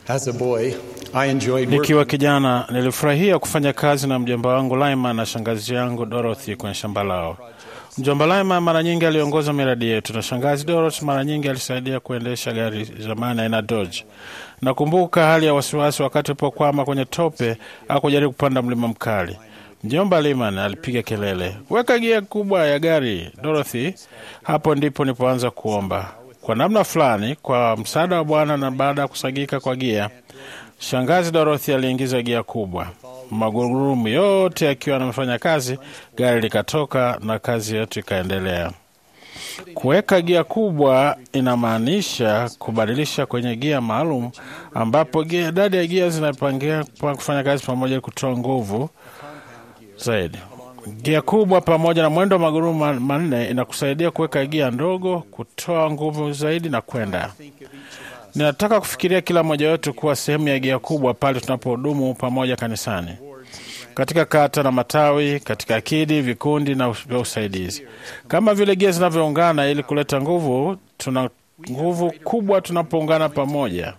As a boy, I enjoyed working Nikiwa kijana nilifurahia kufanya kazi na mjomba wangu Laima na shangazi yangu Dorothy kwenye shamba lao. Mjomba Laima mara nyingi aliongoza miradi yetu na shangazi Dorothy mara nyingi alisaidia kuendesha gari zamani aina Dodge. Nakumbuka hali ya wasiwasi wakati alipokwama kwenye tope au kujaribu kupanda mlima mkali. Mjomba Liman alipiga kelele, weka gia kubwa ya gari Dorothy. Hapo ndipo nilipoanza kuomba kwa namna fulani, kwa msaada wa Bwana, na baada ya kusagika kwa gia, shangazi Dorothy aliingiza gia kubwa, magurudumu yote yakiwa amefanya kazi, gari likatoka na kazi yetu ikaendelea. Kuweka gia kubwa inamaanisha kubadilisha kwenye gia maalum, ambapo gia- idadi ya gia zinapangia pa kufanya kazi pamoja kutoa nguvu zaidi. Gia kubwa pamoja na mwendo wa magurudumu ma- manne inakusaidia kuweka gia ndogo, kutoa nguvu zaidi na kwenda. Ninataka kufikiria kila mmoja wetu kuwa sehemu ya gia kubwa pale tunapohudumu pamoja kanisani, katika kata na matawi, katika akidi, vikundi na vya usaidizi. Kama vile gia zinavyoungana ili kuleta nguvu, tuna nguvu kubwa tunapoungana pamoja.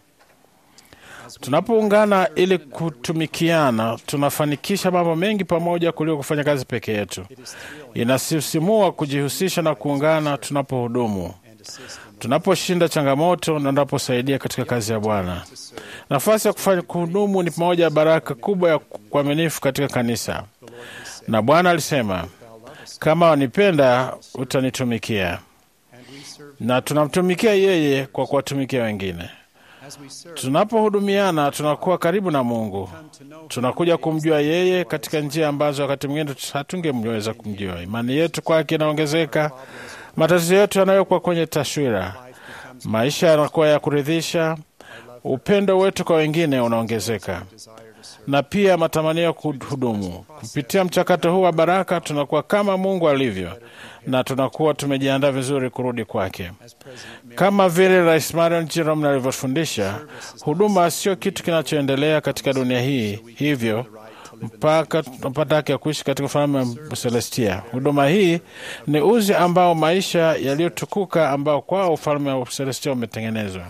Tunapoungana ili kutumikiana, tunafanikisha mambo mengi pamoja kuliko kufanya kazi peke yetu. Inasisimua kujihusisha na kuungana tunapohudumu, tunaposhinda changamoto na tunaposaidia katika kazi ya Bwana. Nafasi ya kufanya kuhudumu ni moja ya baraka kubwa ya kuaminifu katika kanisa, na Bwana alisema, kama wanipenda utanitumikia, na tunamtumikia yeye kwa kuwatumikia wengine. Tunapohudumiana tunakuwa karibu na Mungu, tunakuja kumjua yeye katika njia ambazo wakati mwingine hatungemweza kumjua. Imani yetu kwake inaongezeka, matatizo yetu yanayokuwa kwenye taswira, maisha yanakuwa ya kuridhisha, upendo wetu kwa wengine unaongezeka, na pia matamanio ya kuhudumu. Kupitia mchakato huu wa baraka, tunakuwa kama Mungu alivyo, na tunakuwa tumejiandaa vizuri kurudi kwake. Kama vile Rais Marion Jerome alivyofundisha, huduma sio kitu kinachoendelea katika dunia hii hivyo mpaka tunapata haki ya kuishi katika ufalme wa Celestia. Huduma hii ni uzi ambao maisha yaliyotukuka ambao kwao ufalme wa Celestia umetengenezwa.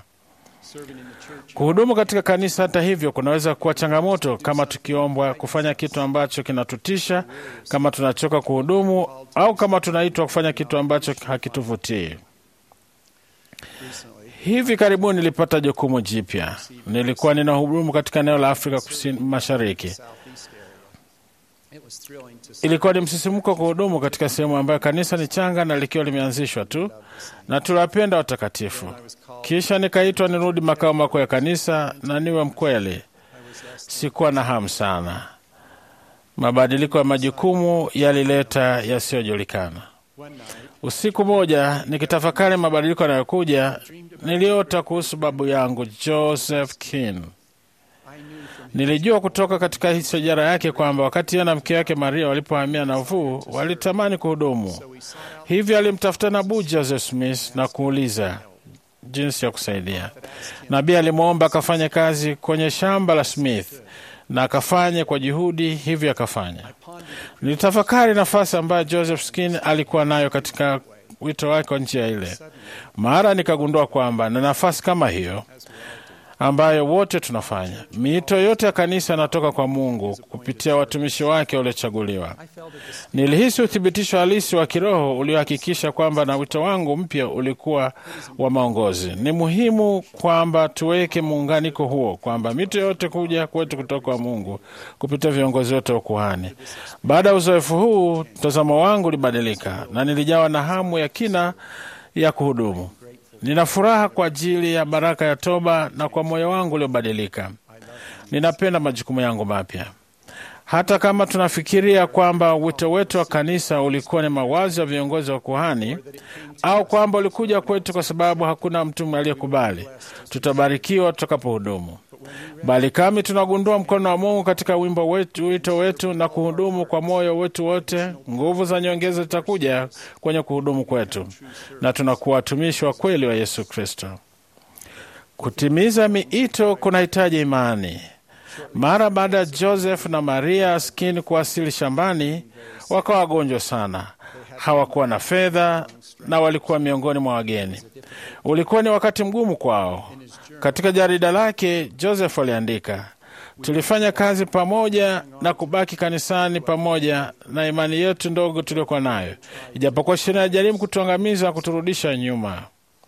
Kuhudumu katika kanisa, hata hivyo, kunaweza kuwa changamoto kama tukiombwa kufanya kitu ambacho kinatutisha, kama tunachoka kuhudumu, au kama tunaitwa kufanya kitu ambacho hakituvutii. Hivi karibuni nilipata jukumu jipya. Nilikuwa ninahudumu katika eneo la Afrika kusini mashariki. Ilikuwa ni msisimko kuhudumu katika sehemu ambayo kanisa ni changa na likiwa limeanzishwa tu, na tuliwapenda watakatifu. Kisha nikaitwa nirudi makao makuu ya kanisa, na niwe mkweli, sikuwa na hamu sana. Mabadiliko ya majukumu yalileta yasiyojulikana. Usiku moja nikitafakari mabadiliko yanayokuja, niliota kuhusu babu yangu Joseph Kin. Nilijua kutoka katika historia yake kwamba wakati yeye na mke wake Maria walipohamia nafuu, walitamani kuhudumu. Hivyo alimtafuta nabii Joseph Smith na kuuliza jinsi ya kusaidia. Nabii alimwomba akafanya kazi kwenye shamba la Smith na akafanya kwa juhudi, hivyo akafanya. Nilitafakari nafasi ambayo Joseph Skin alikuwa nayo katika wito wake wa njia ile. Mara nikagundua kwamba na nafasi kama hiyo ambayo wote tunafanya. Miito yote ya kanisa inatoka kwa Mungu kupitia watumishi wake waliochaguliwa. Nilihisi uthibitisho halisi wa kiroho uliohakikisha kwamba na wito wangu mpya ulikuwa wa maongozi. Ni muhimu kwamba tuweke muunganiko huo, kwamba mito yote kuja kwetu kutoka kwa Mungu kupitia viongozi wote wa ukuhani. Baada ya uzoefu huu, mtazamo wangu ulibadilika na nilijawa na hamu ya kina ya kuhudumu. Nina furaha kwa ajili ya baraka ya toba na kwa moyo wangu uliobadilika. Ninapenda majukumu yangu mapya. Hata kama tunafikiria kwamba wito wetu wa kanisa ulikuwa ni mawazo ya viongozi wa kuhani au kwamba ulikuja kwetu kwa sababu hakuna mtu aliyekubali, tutabarikiwa tutakapohudumu. Bali kama tunagundua mkono wa Mungu katika wimbo wetu, wito wetu na kuhudumu kwa moyo wetu wote, nguvu za nyongeza zitakuja kwenye kuhudumu kwetu, na tunakuwa watumishi wa kweli wa Yesu Kristo. Kutimiza miito kunahitaji imani. Mara baada ya Joseph na Maria Skin kuwasili shambani, wakawa wagonjwa sana. Hawakuwa na fedha na walikuwa miongoni mwa wageni. Ulikuwa ni wakati mgumu kwao. Katika jarida lake Joseph aliandika, tulifanya kazi pamoja na kubaki kanisani pamoja na imani yetu ndogo tuliokuwa nayo, ijapokuwa shetani alijaribu kutuangamiza na kuturudisha nyuma.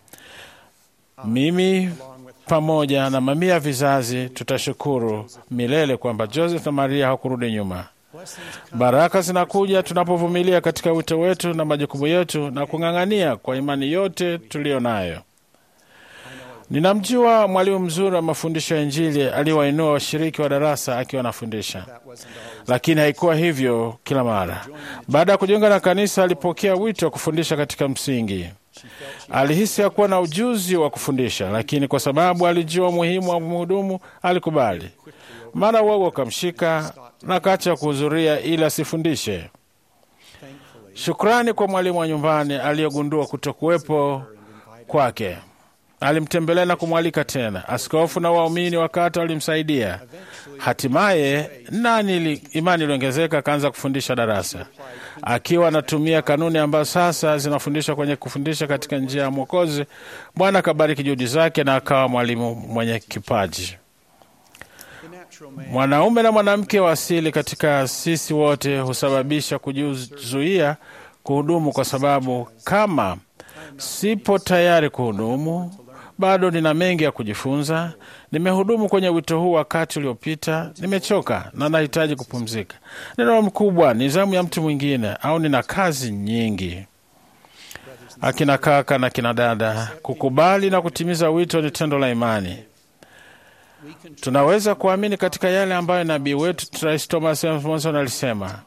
Mimi pamoja na mamia ya vizazi tutashukuru milele kwamba Joseph na Maria hawakurudi nyuma. Baraka zinakuja tunapovumilia katika wito wetu na majukumu yetu na kung'ang'ania kwa imani yote tuliyo nayo. Ninamjua mwalimu mzuri wa mafundisho ya Injili aliyewainua washiriki wa darasa akiwa anafundisha, lakini haikuwa hivyo kila mara. Baada ya kujiunga na kanisa, alipokea wito wa kufundisha katika msingi. Alihisi hakuwa na ujuzi wa kufundisha, lakini kwa sababu alijua umuhimu wa mhudumu alikubali. Mara uoga ukamshika na akaacha kuhudhuria ili asifundishe. Shukrani kwa mwalimu wa nyumbani aliyegundua kutokuwepo kwake alimtembelea na kumwalika tena. Askofu na waumini wa kata walimsaidia. Hatimaye nani imani iliongezeka, akaanza kufundisha darasa akiwa anatumia kanuni ambazo sasa zinafundishwa kwenye kufundisha katika njia ya Mwokozi. Bwana akabariki juhudi zake na akawa mwalimu mwenye kipaji. Mwanaume na mwanamke wa asili katika sisi wote husababisha kujizuia kuhudumu, kwa sababu kama sipo tayari kuhudumu, bado nina mengi ya kujifunza. Nimehudumu kwenye wito huu wakati uliopita, nimechoka na nahitaji kupumzika. Neno mkubwa ni zamu ya mtu mwingine, au nina kazi nyingi. Akina kaka na kina dada, kukubali na kutimiza wito ni tendo la imani. Tunaweza kuamini katika yale ambayo nabii wetu Rais Thomas Monson alisema.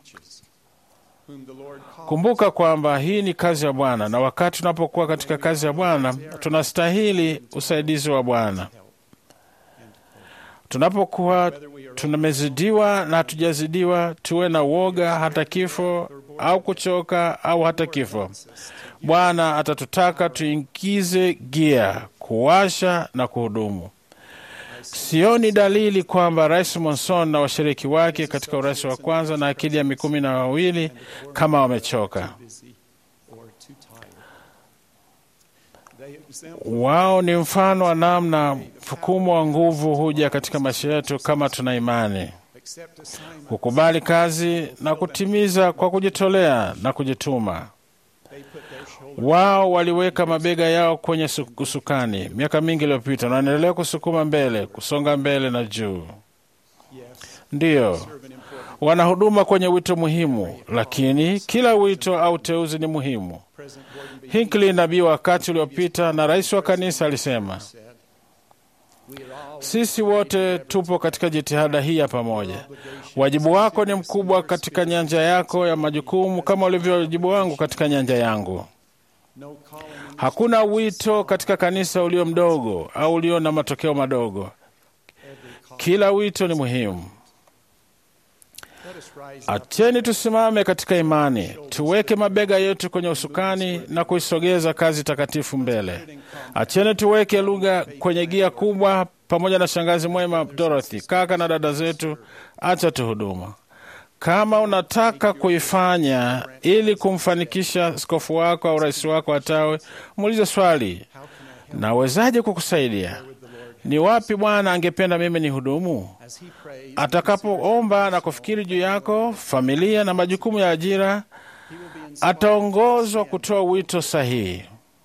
Kumbuka kwamba hii ni kazi ya Bwana, na wakati tunapokuwa katika kazi ya Bwana tunastahili usaidizi wa Bwana. Tunapokuwa tumezidiwa na hatujazidiwa, tuwe na uoga hata kifo, au kuchoka au hata kifo, Bwana atatutaka tuingize gia, kuwasha na kuhudumu. Sioni dalili kwamba Rais Monson na washiriki wake katika urais wa kwanza na akidi ya mikumi na wawili kama wamechoka. Wao ni mfano wa namna msukumo wa nguvu huja katika maisha yetu kama tuna imani, kukubali kazi na kutimiza kwa kujitolea na kujituma. Wao waliweka mabega yao kwenye usukani miaka mingi iliyopita na wanaendelea kusukuma mbele, kusonga mbele na juu. Ndiyo, wanahuduma kwenye wito muhimu, lakini kila wito au teuzi ni muhimu. Hinckley, nabii wakati uliopita na rais wa kanisa, alisema sisi wote tupo katika jitihada hii ya pamoja. Wajibu wako ni mkubwa katika nyanja yako ya majukumu kama ulivyo wajibu wangu katika nyanja yangu. Hakuna wito katika kanisa ulio mdogo au ulio na matokeo madogo. Kila wito ni muhimu. Acheni tusimame katika imani, tuweke mabega yetu kwenye usukani na kuisogeza kazi takatifu mbele. Acheni tuweke lugha kwenye gia kubwa, pamoja na shangazi mwema Dorothy, kaka na dada zetu. Acha tuhuduma. Kama unataka kuifanya ili kumfanikisha askofu wako au rais wako atawe, muulize swali, nawezaje kukusaidia? Ni wapi Bwana angependa mimi ni hudumu? Atakapoomba na kufikiri juu yako, familia na majukumu ya ajira, ataongozwa kutoa wito sahihi.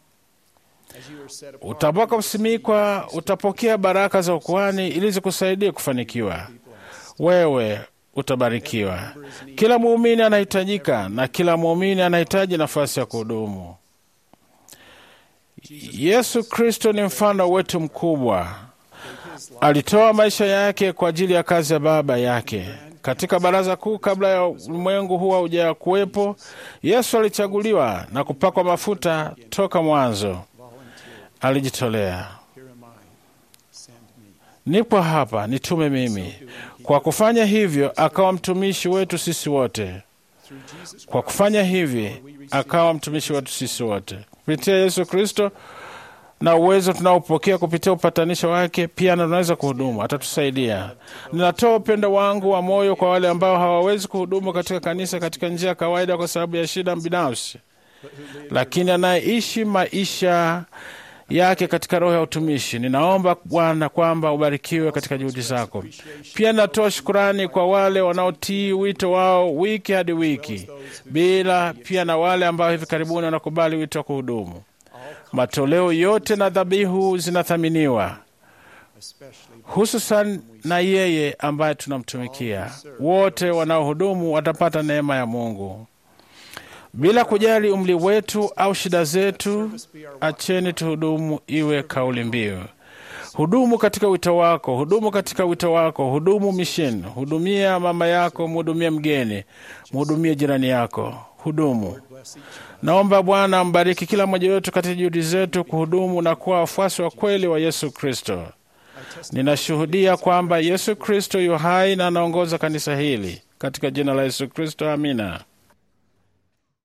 Utakaposimikwa, utapokea baraka za ukuhani ili zikusaidia kufanikiwa. Wewe utabarikiwa. Kila muumini anahitajika na kila muumini anahitaji nafasi ya kuhudumu. Yesu Kristo ni mfano wetu mkubwa. Alitoa maisha yake kwa ajili ya kazi ya Baba yake. Katika baraza kuu, kabla ya ulimwengu huwa hauja kuwepo, Yesu alichaguliwa na kupakwa mafuta toka mwanzo. Alijitolea, nipo hapa, nitume mimi. Kwa kufanya hivyo, akawa mtumishi wetu sisi wote. Kwa kufanya hivi, akawa mtumishi wetu sisi wote kupitia Yesu Kristo na uwezo tunaopokea kupitia upatanisho wake, pia tunaweza kuhudumu. Atatusaidia. Ninatoa upendo wangu wa moyo kwa wale ambao hawawezi kuhudumu katika kanisa katika njia ya kawaida kwa sababu ya shida binafsi, lakini anayeishi maisha yake katika roho ya utumishi. Ninaomba Bwana kwamba ubarikiwe katika juhudi zako. Pia natoa shukurani kwa wale wanaotii wito wao wiki hadi wiki, bila pia na wale ambao hivi karibuni wanakubali wito wa kuhudumu. Matoleo yote na dhabihu zinathaminiwa, hususan na yeye ambaye tunamtumikia. Wote wanaohudumu watapata neema ya Mungu. Bila kujali umri wetu au shida zetu, acheni tuhudumu iwe kauli mbiu. Hudumu katika wito wako, hudumu katika wito wako, hudumu mission. Hudumia mama yako, mhudumie mgeni, mhudumie jirani yako, hudumu. Naomba Bwana ambariki kila mmoja wetu katika juhudi zetu kuhudumu na kuwa wafuasi wa kweli wa Yesu Kristo. Ninashuhudia kwamba Yesu Kristo yu hai na anaongoza kanisa hili. Katika jina la Yesu Kristo, amina.